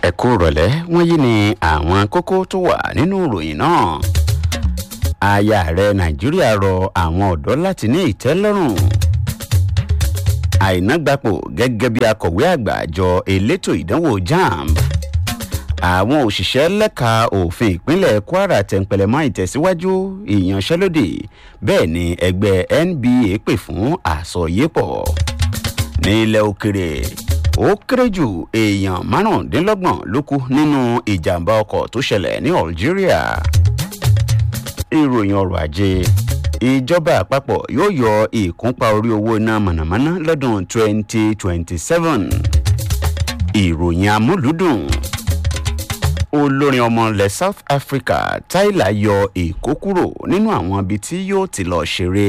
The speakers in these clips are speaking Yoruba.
ẹ kú rọ̀lẹ́ wọ́n yí ni àwọn kókó tó wà nínú ìròyìn náà aya ààrẹ nàìjíríà rọ àwọn ọ̀dọ́ láti ní ìtẹ́lọ́rùn àìnágbapò gẹ́gẹ́ bí akọ̀wé àgbà àjọ elétò ìdánwò jamb àwọn òṣìṣẹ́ lẹ́ka òfin ìpínlẹ̀ kwara tẹ̀ǹpẹ̀lẹ̀mọ́ ìtẹ̀síwájú ìyanṣẹ́lódì bẹ́ẹ̀ ni ẹgbẹ́ nba pè fún àsọyépọ̀ nílẹ̀ òkèrè ó kéré jù èèyàn márùndínlọ́gbọ̀n ló kú nínú ìjàmbá ọkọ̀ tó ṣẹlẹ̀ ní algeria ìròyìn ọrọ̀ ajé ìjọba àpapọ̀ yóò yọ ìkúnpá orí owó iná mànàmáná lọ́dún 2027 ìròyìn amúlùdùn olórin ọmọ ilẹ̀ south africa tyler yọ èkó kúrò nínú àwọn ibi tí yóò ti lọ ṣeré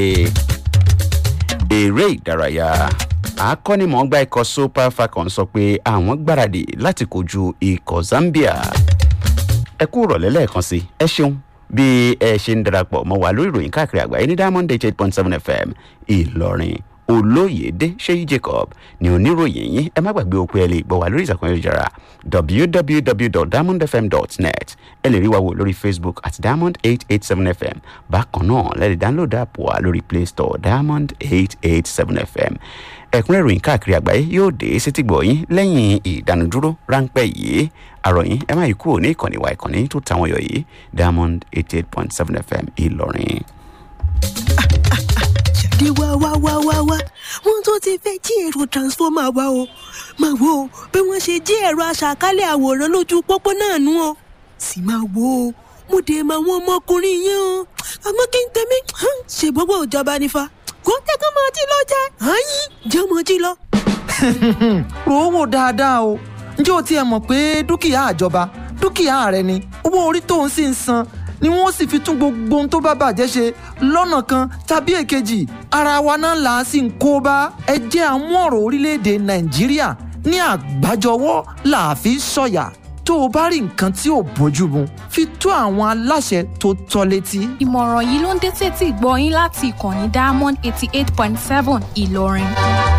eré ìdárayá akọ́nimọ̀ọ́gbá ikọ̀ super falcon sọ pé àwọn gbáradì láti kojú ikọ̀ zambia ẹ kú rọ̀lẹ́ lẹ́ẹ̀kan sí ẹ ṣeun bí ẹ ṣe ń darapọ̀ mọ́ wa lórí ìròyìn káàkiri àgbáyé ní diamond eight point seven fm ìlọrin olóyèdè ṣéyí jacob ní oníròyìn yín ẹ má gbàgbé òpin ẹ lè gbọ́ wa lórí ìsàkùn ayélujára www.diamondfm.net ẹ lè rí wa wò lórí facebook at diamond eight eight seven fm bákan náà lẹ́ẹ̀dì download app wa lórí play store diamond eight eight seven fm ẹ̀kúnrẹ́ ìròyìn káàkiri àgbáyé yóò dé sétí gbọ̀nyìn lẹ́yìn ìdánudúró ráńpẹ́ yìí àròyìn ẹ má yí kúrò ní ìkànnì wa ìkànnì tó tàwọn yọ yìí diamond eighty eight point seven fm ìlọrin. jáde wá wá wá wá wá wọn tó ti fẹ́ jí èrò transformer wa o máa wo bí wọ́n ṣe jí ẹ̀rọ aṣàkálẹ̀ àwòrán lójú pópó náà nú o sì máa wo mo dé máa wọn ọmọkùnrin yẹn o àmọ́ kí n tẹ̀mí ṣe gbogbo ìjọba nífa kó tẹ́kọ̀ máa jí lọ jẹ́ àyín jẹ́ ọmọ jí lọ. rò ó wò dáadáa o ǹjẹ́ o tiẹ̀ mọ̀ pé dúkìá àjọba dúkìá rẹ ni owó orí tó ń sì ń san ni wọ́n sì fi tún gbogbo ohun tó bá bàjẹ́ ṣe lọ́nà kan tàbí èkejì ara wa náà là á sì ń kó bá ẹ jẹ́ àmú ọ̀rọ̀ orílẹ̀-èdè nàìjíríà ní àgbájọwọ́ là á fi sọ̀yà tó o bá rí nǹkan tí ò bójú mu fi tó àwọn aláṣẹ tó tọ́ létí. ìmọ̀ràn yìí ló ń dé tètè gbọ́ yín láti ìkànnì diamond eighty eight point seven ìlọrin.